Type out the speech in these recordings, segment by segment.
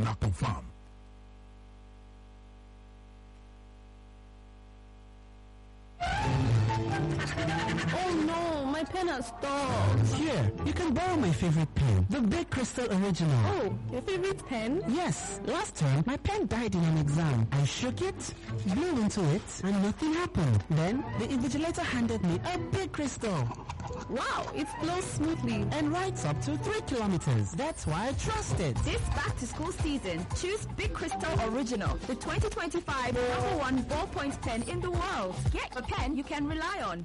na confirm. Oh no, my pen has stopped. Here, you can borrow my favorite pen, the Big Crystal Original. Oh, your favorite pen? Yes, last term my pen died in an exam. I shook it, blew into it, and nothing happened. Then the invigilator handed me a Big Crystal Wow, it flows smoothly. and writes up to three kilometers. That's why I trust it. This back to school season, choose Big Crystal Original, the 2025 number one ballpoint pen in the world. Get a pen you can rely on.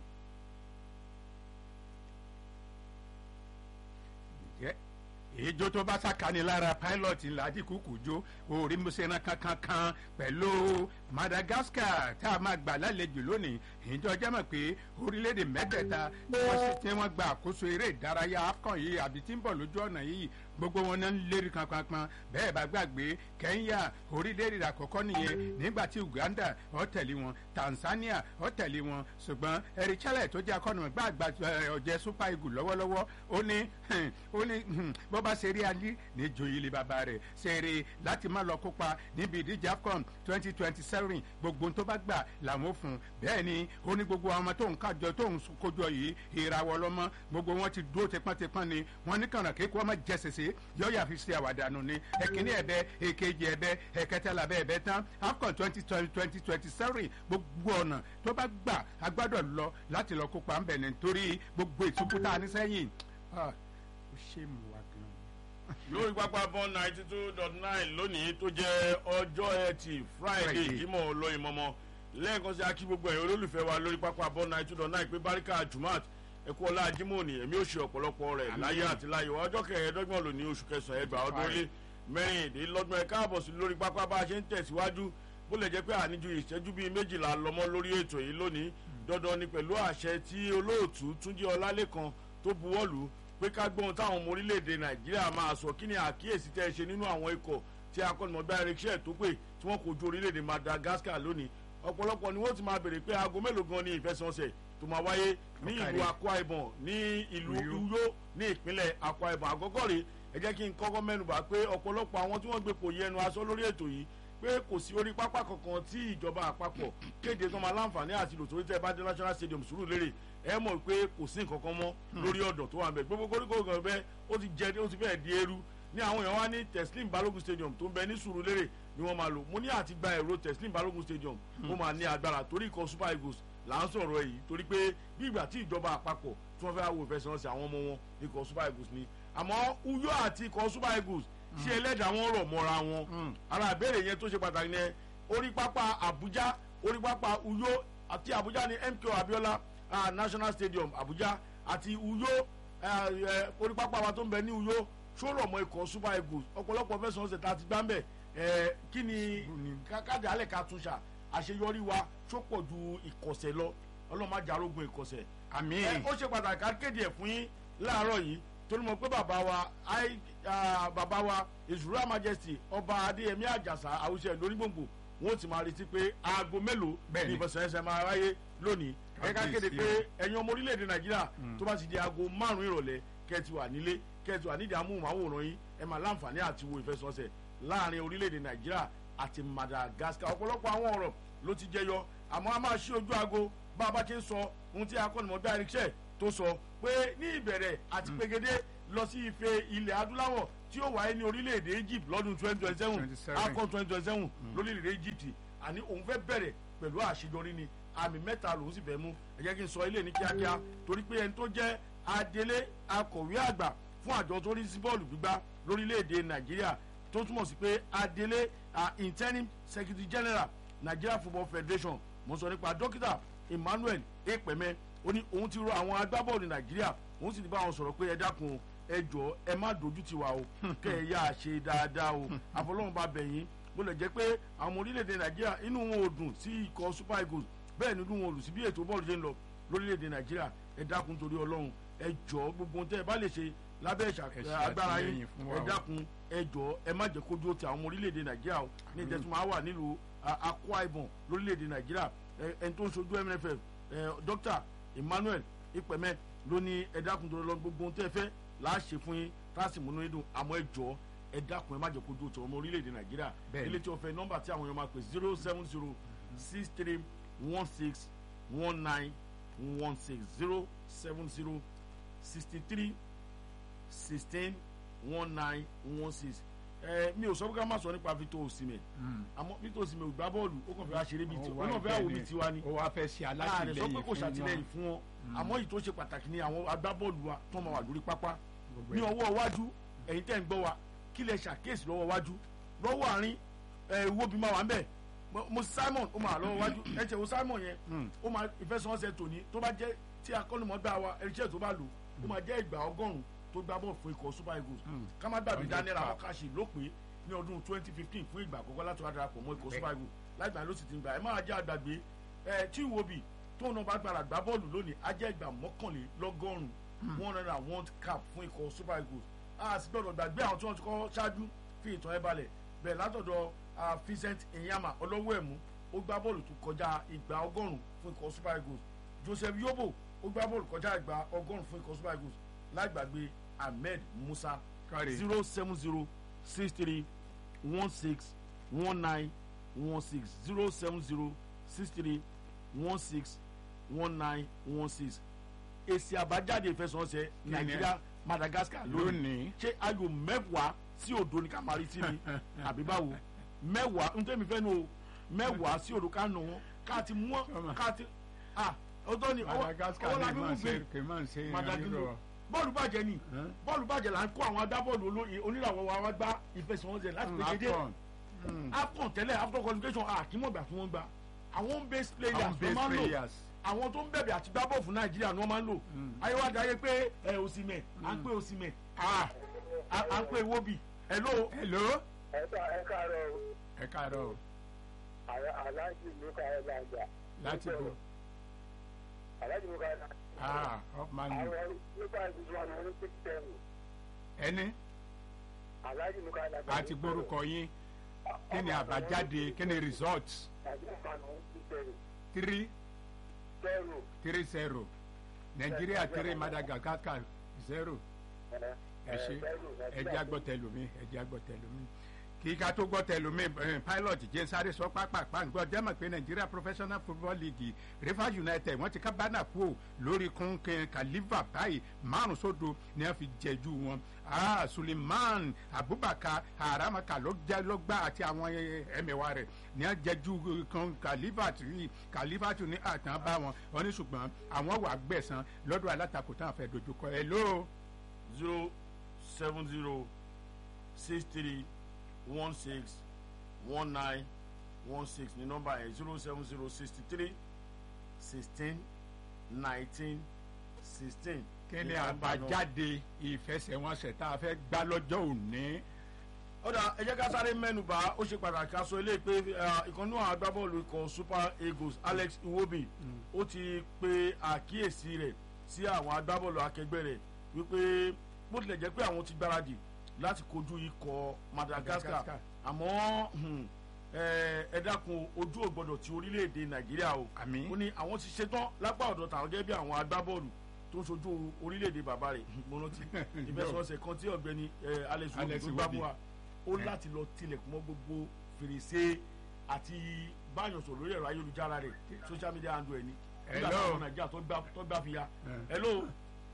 jẹ́ ìjó tó bá sàkání lára pilot ńlájí kúkú jó orí musena kankan kan pẹ̀lú madagascar tá a máa gbà lálejò lónìí ìjọ jẹ́ mọ̀ pé orílẹ̀-èdè mẹ́tẹ̀ẹ̀ta tí wọ́n sì tí wọ́n gba àkóso eré ìdárayá afcon yìí àbí tí ń bọ̀ lójú ọ̀nà yìí gbogbo wọn náà ń lérí kankan bẹ́ẹ̀ bá gbàgbé kenya orílẹ̀-èdè àkọ́kọ́ nìyẹn nígbà tí uganda ó tẹ̀lé wọn tanzania ó tẹ̀lé wọn ṣùgbọ́n eric chale tó jẹ́ akọ́nàmọ́gbà àgbà ọ̀jẹ̀ super eagle lọ́wọ́lọ́wọ́ ó ní ó ní bó bá ṣe rí alí ní joyè ilé bàbá rẹ̀ ṣeré láti má lọ kópa níbi ìdíje afcon twenty twenty seven gbogbo tó bá gbà làwọn fún un bẹ́ẹ̀ ni ó ní gbogbo àwọn ọmọ tó ń kájọ tó ń kójọ yìí ìràwọ̀ lọ́mọ gbogbo wọn ti dúró tipọ́ntipọ́n ni wọ́n ní kànáà kéku ọmọ jẹ́sẹ̀sẹ̀ yóò yà fi ṣe àwàdànù ni ẹ̀kíní ẹ̀bẹ èkejì ẹ̀bẹ ẹ̀kẹtẹ̀lá bẹ́ẹ̀ bẹ́ẹ̀ tán afcon twenty twenty twenty seven gbogbo ọ̀nà tó bá gbà agbádọ̀ lọ láti lọ kópa ńbẹ̀ nítorí gbogbo ìtukúta ní sẹ́yìn ó ṣe mú wa gan lórí pápá bọ́n ninety two dot nine lónìí tó jẹ́ ọjọ́ ẹtì friday Friday. jímọ̀ olóyin mọ́mọ́ lẹ́ẹ̀kan sí akí gbogbo ẹ̀yìn olólùfẹ́ wa lórí pápá bọ́n ninety two dot nine pé baríkà jumat ẹ̀kú ọlá jímọ̀ ni èmi ò ṣe ọ̀pọ̀lọpọ̀ rẹ̀ Àmín. láyé àti láyé wa ọjọ́ kẹẹ̀ẹ́dọ́gbọ̀n lónìí oṣù kẹsàn-án ẹgbàá ọdún ó lé mẹ́rìndínlọ́gbọ̀n ẹ̀ka àbọ̀ sí lórí pápá bá a ṣe ń tẹ̀síwájú bó lè jẹ́ pé àníjú ìṣẹ́jú bíi méjìlá lọ́mọ lórí ètò yìí lónìí dandan ni pẹ̀lú àṣẹ tí olóòtú túnjí ọlálẹ́kan tó buwọ́lù pé ká gbóhun táwọn ọmọ orílẹ̀-èdè nàìjíríà máa sọ kí ni àkíyèsí tẹ́ ẹ ṣe nínú àwọn ikọ̀ tí akọ́nimọ̀gbá ericsson tó pè tí wọ́n kojú orílẹ̀-èdè madagascar lónìí ọ̀pọ̀lọpọ̀ ni wọ́n ti máa bèrè pé aago mélòó gan ni ìfẹsẹ̀wọnsẹ̀ tó máa wáyé ní ìlú Ọ̀kàrẹ̀. akwa ibom ní ìlú Uyo. uyo ní ìpínlẹ̀ akwa ibom àkọ́kọ́ rèé ẹ jẹ́ kí n kọ́kọ́ mẹ́nuba pé ọ̀pọ̀lọpọ̀ àwọn tí wọ́n gbé pò yẹnu aṣọ lórí ètò yìí pé kò sí orí pápá kankan tí ìjọba àpapọ̀ kéde tó máa láǹfààní àti lò torí tẹ́ bá dé national stadium sùúrù lérè ẹ mọ̀ pé kò sí nǹkan kan mọ́ lórí ọ̀dọ̀ tó wà ń bẹ̀ gbogbo koríko gan bẹ́ẹ̀ ó ti jẹ ó ti fẹ́ẹ̀ di eru ní àwọn èèyàn wá ní teslim balogun stadium tó ń bẹ ní sùúrù lérè ni wọ́n máa lò mo ní àti gba èrò teslim balogun stadium ó máa ní agbára torí ikọ̀ super eagles là ń sọ̀rọ̀ èyí torí pé bí ìgbà tí ìjọba àpapọ̀ tí wọ́n fẹ́ wo ìfẹsẹ̀wọnsẹ̀ àwọn ọmọ wọn ikọ̀ super eagles ni àmọ́ uyo àti ikọ̀ super eagles ṣé ẹlẹ́dàá wọn rọ̀ mọ́ra wọn ara ìbéèrè yẹn tó ṣe pàtàkì yẹn orí pápá abuja orí pápá uyo àti abuja ní mko abiola ah, national stadium abuja àti uyo ah, eh, orí pápá wa tó ń bẹ ní uyo ṣó rọ̀ mọ́ ikọ̀ super eagles ọ̀pọ̀lọpọ̀ fẹsẹ̀ ọ̀sẹ̀ tá a ti gbá ń bẹ̀ eh, kí ni ká- kájà alẹ́ ká tún ṣà àṣeyọrí wa ṣó pọ̀ ju ìkọ̀sẹ̀ lọ ọlọ́run má jarógun ìkọ̀sẹ̀ àmì ẹ ó ṣe pàtàkì ká kéde ẹ̀ fún yín láàárọ̀ yìí torí mo pé bàbá wa ai ah, bàbá wa ìṣúra majesty ọba adéyẹmí àjàsà àwùjọ lónígbòǹgbò wọn ò ti máa retí pé aago mélòó Bẹ́ẹ̀ni. ní ìfẹsẹ̀ẹsẹ̀ máa wáyé lónìí ẹ ká kéde Kábíyèsí pé ẹ̀yin ọmọ orílẹ̀-èdè nàìjíríà tó bá ti di aago márùn-ún ìrọ̀lẹ́ kẹ́ ẹ ti wà nílé kẹ́ ẹ ti wà nídìí amóhùnmáwòrán yín ẹ máa láǹfààní àti wo ìfẹsẹ̀wọnsẹ̀ láàrin orílẹ̀-èdè nàìjíríà àti madagascar ọ̀pọ̀lọpọ̀ àwọn ọ̀rọ̀ ló ti jẹyọ àmọ́ a máa ṣí ojú aago bá a bá ti ń sọ ohun tí akọ́nimọ̀gbá ericsson tó sọ pé ní ìbẹ̀rẹ̀ àti pegede lọ sí ife ilẹ̀ adúláwọ̀ tí ó wáyé ní orílẹ̀-èdè egypt lọ́dún twenty twenty seven 27. akọ twenty twenty seven lórílẹ̀-èdè egypt àní òun fẹ́ bẹ̀rẹ̀ pẹ̀lú àṣeyọrí ni àmì mẹ́ta lòún sì fẹ́ mú ẹ jẹ́ kí n sọ ilé ní kíákíá torí pé ẹni tó jẹ́ adelé akọ̀wé àgbà fún àjọ tó rí sí bọ́ọ̀lù gbígbá lórílẹ̀‐èdè nàìjíríà tó túmọ̀ sí pé adelé ah, interim secretary general nigeria football federation mo sọ nípa dókítà emmanuel epeme ó ní òun ti rọ àwọn agbábọ́ọ̀lù nàìjíríà òun sì ti bá wọn sọ̀rọ̀ pé ẹ dákun o, ẹ jọ ẹ má dojú ti wa o kẹ ẹ yá a ṣe dáadáa o àfọlọ́run bá bẹ̀yìn bó lè jẹ́ pé àwọn ọmọ orílẹ̀-èdè nàìjíríà inú wọn ò dùn sí ikọ̀ super eagles bẹ́ẹ̀ ni inú wọn ò dùn sí bí ètò bọ́ọ̀lù ṣe ń lọ lórílẹ̀-èdè nàìjíríà ẹ dákun torí ọlọ́run ẹ jọ gbogbo ohun tẹ́ ẹ bá lè ṣe lábẹ́ ìṣà- Ẹ ṣe agbára yín àtìlẹ́yìn fún wa ẹ o. dákun ẹ jọ ẹ má jẹ́ kójú ó ti àwọn ọmọ orílẹ̀-èdè nàìjíríà o ní ìtẹ́sùn máa wà nílùú a- akwa ibom lórílẹ̀-èdè nàìjíríà ẹ- ẹni tó ń sojú mnff ẹ, dr emmanuel ipẹ̀mẹ́ ló ní ẹ dákun torí ọlọ́run gbogbo ohun tẹ́ ẹ fẹ́ là á ṣe fún yín tá a sì múnú yín dùn àmọ́ ẹ jọ ẹ dákun ẹ má jẹ́ kó dúró tó ọmọ orílẹ̀-èdè nàìjíríà Bẹ́ẹ̀ni. ilé tí wọ́n fẹ́ nọ́mbà tí àwọn èèyàn máa pè zero seven zero six three one six one nine one six zero seven zero sixty three sixteen one nine one six ẹ mi ò sọ pé ká má sọ nípa Victor Osimhen àmọ́ Victor Osimhen ò gbá bọ́ọ̀lù ó kàn fẹ́ wá ṣeré bíi ti ó náà fẹ́ wò bíi tiwa ni ó wá fẹ́ ṣe láàrin sọ alátìlẹyìn pé kò fún ṣàtìlẹyìn wọn. fún wọn àmọ́ èyí tó ṣe pàtàkì ni àwọn agbábọ́ọ̀lù wa tó máa wà lórí pápá Gbogbo ní ẹ̀. ọwọ́ iwájú ẹ̀yin tẹ́ ń gbọ́ wa kí lẹ ṣàkíyèsí lọ́wọ́ iwájú lọ́wọ́ àárín ẹ̀ wo bí máa wà ń bẹ̀ Mo- mo Simon ó máa wà lọ́wọ́ iwájú ẹ̀ tẹ̀ wo Simon yẹn ó máa ìfẹsẹ̀wọnsẹ̀ tòní tó bá jẹ́ tí akọ́nimọ̀gbà wa ẹ̀ríṣẹ́ tó bá lò ó máa jẹ́ ìgbà ọgọ́rùn-ún tó gbá bọ́ọ̀lù fún ikọ̀ Super Eagles ká má gbàgbé Hundred Daniel cap. Amokachi lópin ní ọdún twenty fifteen fún ìgbà àkọ́kọ́ láti wá darapọ̀ mọ́ ikọ̀ Super Eagles láìpẹ́ ló sì ti ń gbà ẹ máa jẹ́ àgbàgbé ẹ tí ìwòbí tóun náà bá gbára gbá bọ́ọ̀lù lónìí á jẹ́ ìgbà mọ́kànlélọ́gọ́rùn-ún one hundred and one cap fún ikọ̀ Super Eagles a sì gbọ́dọ̀ gbàgbé àwọn tí wọ́n ti kọ́ ṣáájú fi ìtàn ẹ balẹ̀ bẹ́ẹ̀ látọ̀dọ̀ ah, Vincent Enyama ọlọ́wọ́ ẹ̀mú ó gbá bọ́ọ̀lù tó kọjá ìgbà ọgọ́rùn-ún fún ikọ̀ Super Eagles Joseph Yobo ó gbá bọ́ọ̀lù kọjá ìgbà ọgọ́rùn-ún fún ikọ̀ Super Eagles láìgbàgbé Ahmed Musa Káre. zero seven zero six three one six one nine one six zero seven zero six three one six one nine one six èsì àbájáde ìfẹsọ̀nsẹ̀ ni? Nàìjíríà Madagascar lónìí lónìí ṣé ayò mẹ́wàá sí òdo ní kamari sí ni àbí báwo mẹ́wàá n tẹ́mi fẹ́ nu o mẹ́wàá sí òdo ká nù wọn ká ti mú wọn ká ti ah ọtọ́ ni ọwọ́ Madagascar ọwọ́ la lè fi máa mú ṣe gbé kì í máa ṣe Madagino ìrírọ̀. bọ́ọ̀lù bàjẹ́ ni Huh? bọ́ọ̀lù bàjẹ́ là ń kó àwọn agbábọ́ọ̀lù olóyè oníràwọ̀ wa wá gbá ìfẹsẹ̀wọnsẹ̀ láti Mm, pèjèjé AFCON. Mm. afcon tẹ́lẹ̀ after qualification àkímọ̀gbà tí wọ́n gbà àwọn home based players Àwọn ló base máa ń lò players. àwọn tó ń bẹ̀bẹ̀ àti gbá bọ́ọ̀ fún nàìjíríà ni wọ́n máa ń lò ayéwájú ayé pé ẹ òsìmẹ̀ à ń pè òsìmẹ̀ à à ń pè wóbì hello hello ẹ ká- ẹ káàárọ̀ o. ẹ káàárọ̀ o. Àlá- aláàjì ló ká ẹ lájà. láti bò aláàjì ló ká ẹ lájà. ah up man you àwọn nípa ìdíjú àwọn olympic tẹ́lù ẹni aláàjì ló ká ẹ lájà. àti gbórúkọ yín kí ni àbájáde kí ni result àti nípa àwọn olympic tẹ́lù. three tẹ́lù. three zero nàìjíríà three madagascar zero ẹ ṣe ẹ jẹ́ agbọ́tẹ̀lómi ẹ jẹ́ agbọ́tẹ̀lómi kí ká tó gbọ́tẹ̀lómi eh, pilot jẹ́ sáré sọ pápápá ń gbọ́ jẹ́mọ̀ pé nàìjíríà professional football league rivers united wọ́n ti ká bánà kú ò lórí kúnkẹ́ kaliva báyìí márùn sódo ni wọ́n fi jẹ́jú wọn ah suleiman abubakar aramaka ló jẹ́ ló gbá àti àwọn eh, ẹ̀mẹ̀wá rẹ̀ ni wọ́n jẹ́jú kan kaliva tí kaliva tún ní àtàn bá wọn wọ́n ní ṣùgbọ́n àwọn wà gbẹ̀sán lọ́dọ̀ alátakò táwọn fẹ́ dojúkọ ẹ̀ lóo zero seven zero six three one six one nine one six ní nọ́mbà yẹn zero seven zero sixty three sixteen nineteen sixteen. kí ni àbájáde ìfẹsẹ̀wọnsẹ̀ tá a fẹ́ gbá lọ́jọ́ òní. ọ̀dà ẹ jẹ́ ká sáré mẹ́nu bà ó ṣe pàtàkì aṣọ ilé pé ìkànnì àwọn agbábọ́ọ̀lù ikọ̀ super eagles alex iwobi ó ti pe àkíyèsí rẹ̀ sí àwọn agbábọ́ọ̀lù akẹgbẹ́ rẹ̀ wípé bó tilẹ̀ jẹ́ pé àwọn ti gbáradì láti kojú ikọ̀ madagascar Madagascar. àmọ́ hmm, ẹ ẹ dákun ojú ò gbọdọ̀ ti orílẹ̀-èdè nàìjíríà o Àmín. ó ní àwọn ti ṣetán lápá ọ̀dọ̀ tàwọn gẹ́gẹ́ bí àwọn agbábọ́ọ̀lù tó ń ṣojú orílẹ̀-èdè bàbá rẹ̀ mo rántí ìfẹsọ̀ọ̀sẹ̀ kan tí ọ̀gbẹ́ni ẹ, alex Alex iwobi tó gbá Iwobi. mú wa ó láti lọ tilẹ̀kùn mọ́ gbogbo fèrèsé àti báyọ̀ sọ̀rọ̀ lórí ẹ̀rọ ayélujára rẹ̀ social media handle ẹ̀ ni nígbà Hello. táwọn nàìjíríà tó gbá- tó gbá fi ya Eh. hello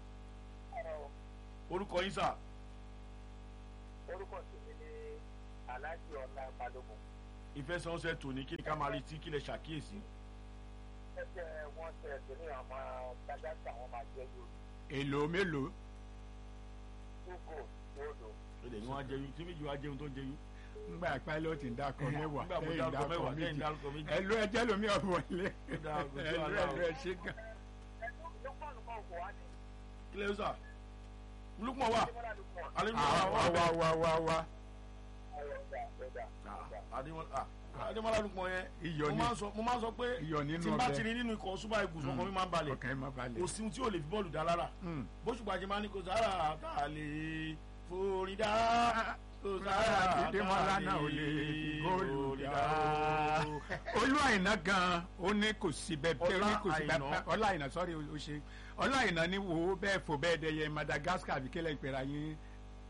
orúkọ yín sà orúkọ tèmi ni aláàjì ọ̀la balógun. ìfẹsẹ̀wọnsẹ̀ tòní kí ni ká máa retí kí lè ṣàkíyèsí ẹsẹ̀ wọn ṣe ẹ̀sìn ní àwọn gbàgbàgbà wọn máa jẹ́ yóò èlò mélòó túgò lódò. ilẹ̀ yín wá jẹun tí méjì wá jẹun tó ń jẹun ngbà pilot ń dákọ mẹ́wàá nígbà mo lẹ́yìn dárúkọ mẹ́wàá dákọ lẹ́yìn méjì dárúkọ méjì ẹlò ẹjẹ lomi ọ̀bọ̀ ilé Ó dáa, kò sí ẹlò wàhálà o. ẹlò ẹ ṣe gan. ẹnu lókùnrin kan kò wá ní kí lè sà lukman wà adémọlá lókùnrin. adémọlá àwa wà wa wa wa wa ọ̀rọ̀ ọ̀dà ọ̀dà. Ah, adémọlá ah, adémọlá lukman yẹn Iyọ̀ mo ni. máa ń sọ mo máa ń sọ pé Iyọ̀ nínú tí n bá ọbẹ̀. ti rí nínú ikọ̀ super eagles ọkàn mi máa ń balẹ̀ ọkàn ẹ má balẹ̀. kò sí ohun tí ò lè fi bọ́ọ̀lù dá lára Mm. bóṣùpá ṣe máa ní kò sára tá a lè forí dá kò sára tá a Adémọ́lá náà ò lè fi góòlù dá o. olú àyìnà gan ó ní kò sí bẹ́ẹ̀ bẹ́ẹ̀ ó ní kò sí Ọlá bẹ́ẹ̀ Àìná. ọlá àyìnà sọ́rí o ṣe ọlá àyìnà ni wo bẹ́ẹ̀ fò bẹ́ẹ̀ dẹyẹ Madagascar àbí kílẹ̀ ìpẹ́ra yín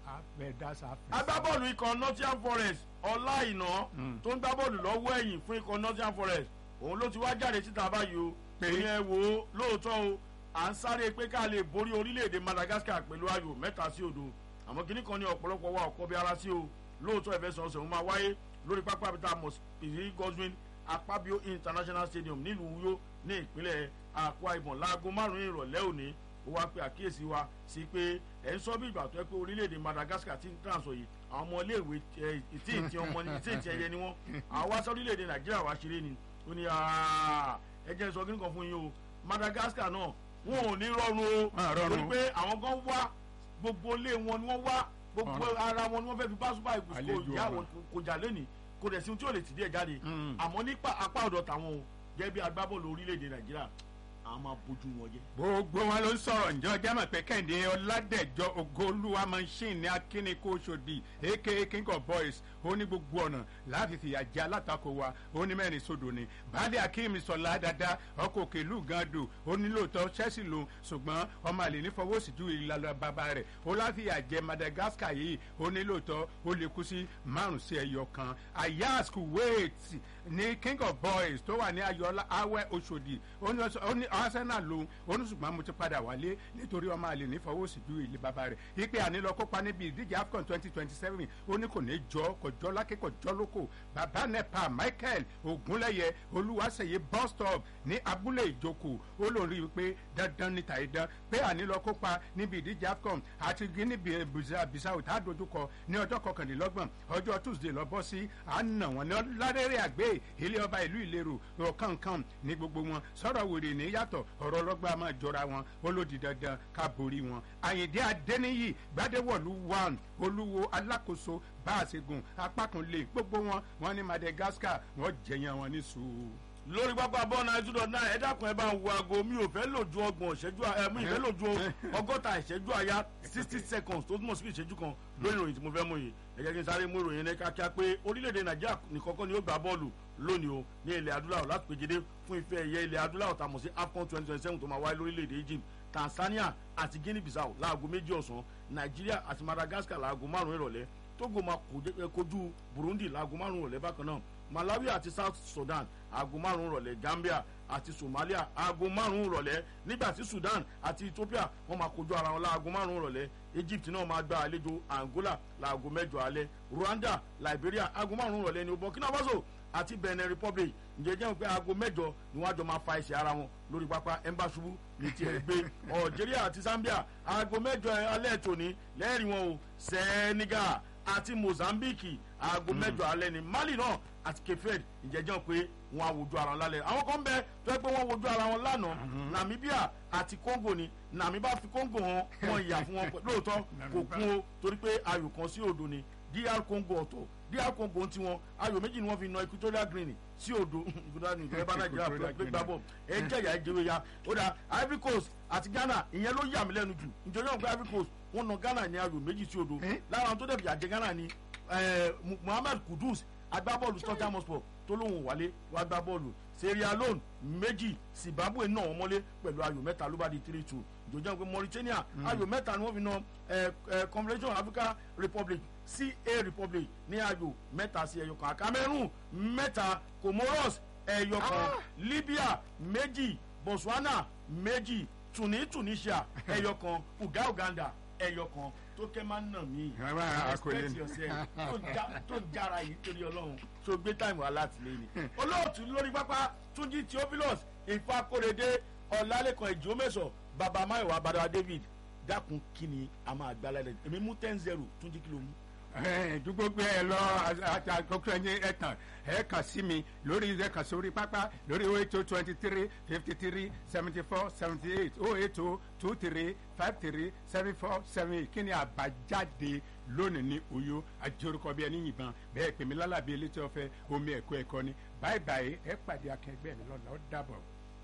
abẹ́dásá agbábọ́ọ̀lù ikọ̀ nottingham forest ọláìná Mm. tó ń gbá bọ́ọ̀lù lọ́wọ́ ẹ̀yìn fún ikọ̀ nottingham forest òun ló ti wá jáde síta báyìí o Pé? òun yẹn wò ó lóòótọ́ o à ń sáré pé ká lè borí orílẹ̀-èdè madagascar pẹ̀lú ayò mẹ́ta sí òdo àmọ́ kínní kan ní ọ̀pọ̀lọpọ̀ wa ọ̀kọ́ bí ara sí o lóòótọ́ ìfẹsẹ̀wọnsẹ̀ òun máa wáyé lórí pápá abita mosiri godwin akpabio international stadium nílùú uyo ní ìpínlẹ̀ akwa ibom láago márùn-ún ìrọ̀lẹ́ òní ó wá pe àkíyèsí wa sí pé ẹ̀ ń sọ bí ìgbà tó yẹ pé orílẹ̀-èdè madagascar ti ń tàn sọ yìí àwọn ọmọ iléèwé ẹ, ìtí ìtí ọmọ ni ìtí ìtí ẹyẹ ni wọ́n àwọn wá sọ orílẹ̀-èdè nàìjíríà wá ṣeré ni ó ní "Ah, ẹ jẹ́ sọ kí nìkan fún yín o madagascar náà wọn ò ní rọrùn o Wọn à rọrùn. torí pé àwọn gan wá gbogbo ilé wọn ni wọ́n wá gbogbo Ọ̀rọ̀. ara wọn ni wọ́n fẹ́ fi bá super eagles kò Àlejò yá ọ̀rọ̀. wọn kò jà lẹ́nìí kò dẹ̀ sí ohun tí ò lè tì díẹ̀ jáde Mm. àmọ́ nípa apá ọ̀dọ̀ tàwọn o gẹ́gẹ́ bí agbábọ́ọ̀lù orílẹ̀-èdè nàìjíríà àwọn máa bójú wọn jẹ́. gbogbo wọn ló ń sọ̀rọ̀ ǹjọ́ jẹ́mọ̀ pé kẹ́hìndé ọ̀làdẹ̀jọ́ ogolúwa machine ní akínníkó ṣòdì aka king of boys ó ní gbogbo ọ̀nà láti fìyà jẹ alátakò wa ó ní mẹ́rin sódò ni baálé akéemi sọ̀lá dada ọkọ̀ òkèlú gando ó ní lóòótọ́ chelsea lòun ṣùgbọ́n ọmọ àlè ní fọwọ́sì ju ìlànà bàbá rẹ̀ ó láfìyà jẹ madagascar yìí ó ní lóòótọ́ ó lè kú sí márùn sí ẹyọ kan ayas kuwait ní king of boys tó wà ní ayọ̀lá awẹ́ oṣòdì ó ní ọsọ- ó ní arsenal lòun ó ní ṣùgbọ́n mo ti padà wálé nítorí ọmọ àlè ní fọwọ́sì ju ilé bàbá rẹ̀ ipe ànílọ kópa níbi ìdíje afcon twenty twenty seven ó ní kò ní jọ kò jọ lákè kò jọ lóko bàbá nepa michael ogunlẹyẹ olúwaṣeyẹ bus stop ní abúlé ìjókòó ó lóun rí i pé dandan ní tàìdán pé ànílọ kópa níbi ìdíje afcon àti guinea bissau tá a dojúkọ ní ọjọ́ kọkànlélọ́gbọ̀n ọjọ́ tuesday lọ bọ́ sí àná wọn ní ládẹ́rẹ́ àgbẹ̀ ilé ọba ìlú ìlérò ọ̀kánkán ní gbogbo wọn sọ̀rọ̀ wèrè ní yàtọ̀ ọ̀rọ̀ ọlọ́gbà máa jọra wọn ó ló di dandan ká borí wọn. àyìndé adẹ́niyì gbadẹ́wọ̀lú one olúwo alákòóso báàṣẹ́gun apákanlé gbogbo wọn wọn ní madagascar wọn jẹyàn wọn ní sùúrù. lórí pápá bọ́ọ̀nù nine two dot nine ẹ dákun ẹ bá ń wo aago mi ò fẹ́ lò ju ọgbọ̀n ìṣẹ́jú ẹ mi ò fẹ́ lò ju ọgọ́ta ìṣẹ́jú àyá sixty seconds tó túmọ̀ sí ìṣẹ́jú kan lórí ìròyìn tí mo fẹ́ mú yìí ẹ jẹ́ kí n sáré mú ìròyìn ní kíákíá pé orílẹ̀-èdè nàìjíríà nìkọ́kọ́ ni ó gbá bọ́ọ̀lù lónìí o ní ilẹ̀ adúláwọ̀ láti pèjìdé fún ife ẹ̀yẹ ilẹ̀ adúláwọ̀ tàmọ̀ sí afcon twenty twenty seven tó máa wáyé lórílẹ̀-èdè egypt tanzania àti guinea bissau láago méjì ọ̀sán nàìjíríà àti madagascar láago márùn-ún ìrọ̀lẹ́ togo máa kojú- kojú burundi láago márùn-ún ìrọ̀lẹ́ bákan náà malawi àti south sudan aago márùn-ún rọ̀lẹ́ gambia àti somalia aago márùn-ún rọ̀lẹ́ nígbà tí sudan àti ethiopia wọ́n máa kojú ara wọn láago márùn-ún rọ̀lẹ́ egypt náà máa gba àlejò angola láago mẹ́jọ alẹ́ rwanda liberia aago márùn-ún rọ̀lẹ́ ní burkina faso àti benin republic ǹjẹ́ jẹ́ pé aago mẹ́jọ ni wọ́n á jọ máa fa ẹsẹ̀ ara wọn lórí pápá ẹ̀ńbàṣubú ní tiẹ̀ gbé algeria àti zambia aago mẹ́jọ alẹ́ tòní lẹ́rìí wọn o senegal àti mozambique aago mẹ́jọ alẹ́ ni mali náà àti kefed ìjẹ́jọ́ pé wọ́n á wojú ara wọn lálẹ́ àwọn kan bẹ tó yẹ pé wọ́n wojú ara wọn lánàá namibia àti congo ni namibia fi congo hàn wọn ìyà fún wọn pẹ̀- lóòótọ́ kò kún o torí pé ayò kan sí odò ni dr congo ọ̀tọ̀ dr congo ń tiwọn ayò méjì ni wọ́n fi na equatorial green sí odò equatorial green ìjọba nàìjíríà pé pé gbá bọ̀ ẹ jẹ̀yà ẹ jẹ́wé ya ó dà ivory coast àti ghana ìyẹn ló yà mí lẹ́nu jù nítorí wọn pé ivory coast wọn na ghana ní ayò méjì sí odò lára àwọn tó dẹ̀ fìyà jẹ ghana ni eh, Mu- muhammed kudus agbábọ́ọ̀lù tottenham hotspur tó lóun wálé wá gbá bọ́ọ̀lù sierra leone méjì zimbabwe náà wọ́n mọ́lé pẹ̀lú ayò mẹ́ta ló bá di three two ìjọba pé mauritania ayò mẹ́ta ni wọ́n fi na eh, eh, confederation africa republic ca republic ní ayò mẹ́ta sí ẹyọ kan cameroon mẹ́ta comoros ẹyọ kan libya méjì botswana méjì tuni tunisia ẹyọ kan uga uganda ẹyọ kan tó kẹ́ máa ń nà mí Rárá, àkọlé respect ni. yourself tó ń já- tó ń jára yìí torí ọlọ́run tó gbé táìmù alátìlẹyìn olóòtú lórí pápá túnjí theophilus ìfakóredé ọ̀làlẹ́kan ìjọ́mẹ̀sọ̀ baba mayowa bada david dákun kí ni a máa gbá lálẹ́ èmi mú ten zero túnjí kìló mú. dúgbò gbé ẹ lọ àkókò ẹni ẹ tàn ẹ kàn sí mi lórí ẹ kàn sórí pápá lórí o eight o twenty three fifty three seventy four seventy eight o eight o two three five three seven four seven eight kí ni àbájáde lónìí ní oyo àjorúkọ bí ẹni yìnbọn bẹ́ẹ̀ pè mí lálàbí elétí ọ̀fẹ́ omi ẹ̀kọ́ ẹ̀kọ́ ni báyìí báyìí ẹ pàdé akẹgbẹ́ mi lọ́la ó dàbọ̀.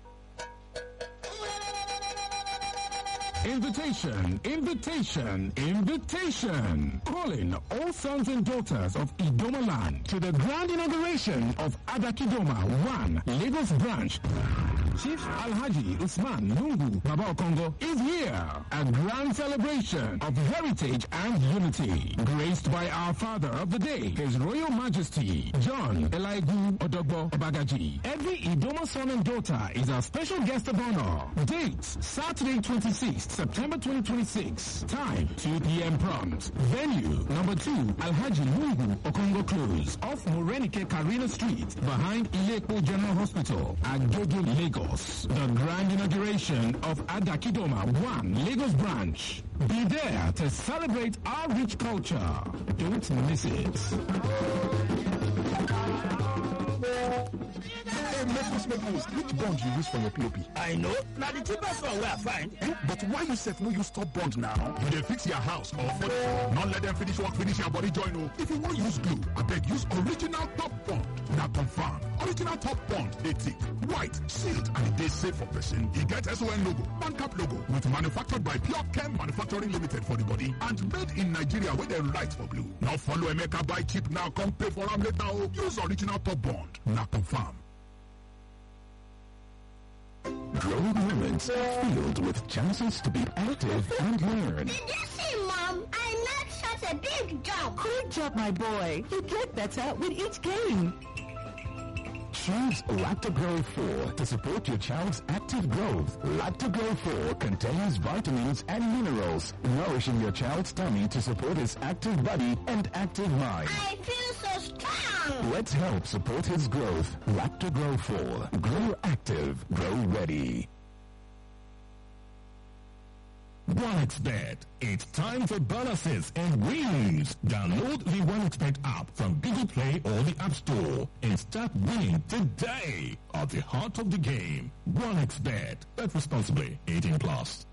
Invitation, invitation, invitation. Calling all sons and daughters of Idomaland to the grand inauguration of Adakidoma 1 Lagos branch Chief Alhaji Usman Lungu Baba Okongo is here. A grand celebration of heritage and unity. Graced by our father of the day, His Royal Majesty John Elaigu Odogbo Obagaji. Every Idoma son and daughter is a special guest of honor. Date Saturday 26th September 2026. Time 2 p.m. prompt. Venue number 2 Alhaji Lungu Okongo Close off Morenike Karina Street behind Ilepo General Hospital, Agege, Lagos. The grand inauguration of Adakidoma 1 Lagos branch. Be there to celebrate our rich culture. Don't miss it. Hey, Maples, Maples, which bond you use for your POP? I know. Now the cheapest one where I find. Eh? But why you set no use top bond now? You dey fix your house or for Not let them finish work, finish your body join o. If you wan use glue, abeg use original top bond. Na confirm. Original top bond dey thick, white, sealed and e dey safe for person. E get SON logo, Bancap logo with manufactured by Pure Chem Manufacturing Limited for the body and made in Nigeria wey dem write for blue. No follow Emeka buy cheap now come pay for am later o. Use original top bond. Na confirm. Growing moments filled with chances to be active and learn. Did you see, Mom? I knocked such a big jump. Great job, my boy. You get better with each game. Choose Lactogro 4 to support your child's active growth. Lactogro 4 contains vitamins and minerals, nourishing your child's tummy to support his active body and active mind. I feel so strong. Let's help support his growth. Lactogro 4. Grow active. Grow ready. OneXBet. It's time for bonuses and wins. Download the OneXBet app from Google Play or the App Store and start winning today. At the heart of the game, OneXBet. Bet responsibly. 18 plus.